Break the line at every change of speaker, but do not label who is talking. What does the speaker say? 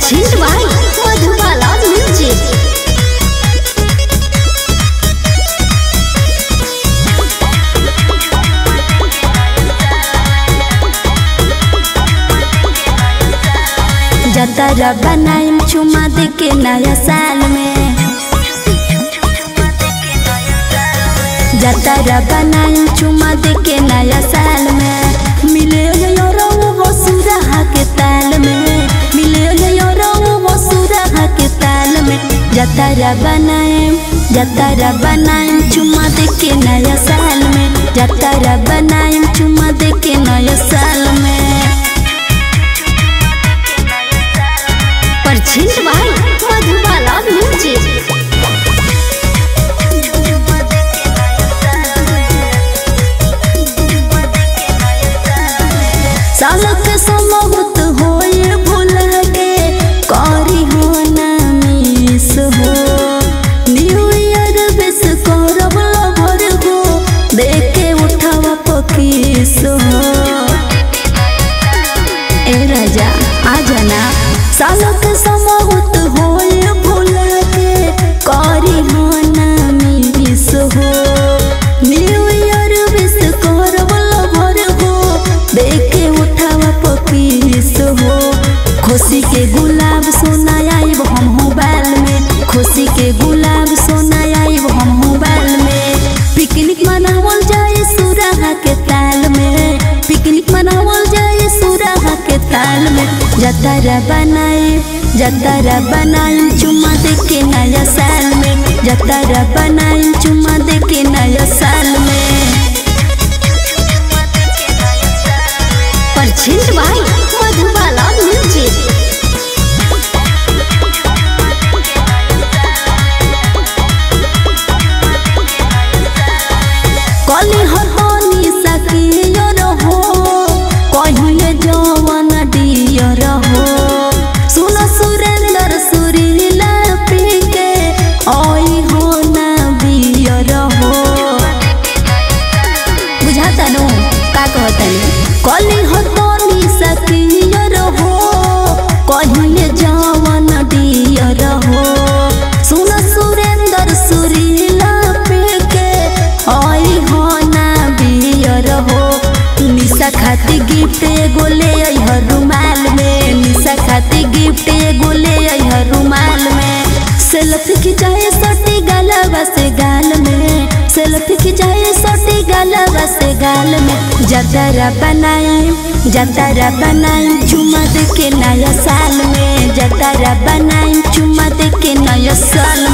purchase by Madhubala music जतरा बनाइम चुमा दे के नया साल में जतरा बनाइम चुमा दे के नया साल में मिले योरो वो सुरहा के ताल में मिले योरो वो सुरहा के ताल में जतरा बनाइम जतरा बनाइम चुमा दे के नया साल में जतरा बनाइम चुमा दे के नया साल में परचेज बाय मधुबाला म्यूजिक सालक समहुत होए भूल के करी हो ना मिस हो न्यू ईयर विश करब लभर हो देखे उठावा पकीस हो ए राजा आ जाना सालक समहुत होए भूल के करी हो ना मिस हो न्यू ईयर विश करब लभर हो देखे उठावा पपीस हो खुशी के गुलाब सोना आइब हम मोबाइल में खुशी के गुलाब सोना आइब हम मोबाइल में पिकनिक मनावल जाए सुराहा के ताल में पिकनिक मनावल जाए सुराहा के ताल में जतरा बनाए जतरा बनाए चुमा दे के नया साल में जतरा बनाए चुमा दे के नया साल में परचेज बाय मधुबाला म्यूजिक कली हतनी सकियो रहो कहिए जवन डियर हो सुन सुरेंद्र सुरीला पी के आई हो ना बियर हो बुझाता नु का कहतनी कली हतनी सकियर हो कहिए जवन डियर हो सुन सुरेंद्र सुरीला पे के आई हो ना बियर हो निशा खाती गिफ्ट एगो ले आई रुमाल में निशा खाती गिफ्ट एगो ले आई रुमाल में सेल्फी खिंचाए सटी गलवा से गाल में सेल्फी खिंचाए सटी गलवा से गाल में जतरा बनाइम जतरा बनाइम चुमा दे के नया साल में जतरा बनाइम चुमा दे के नया साल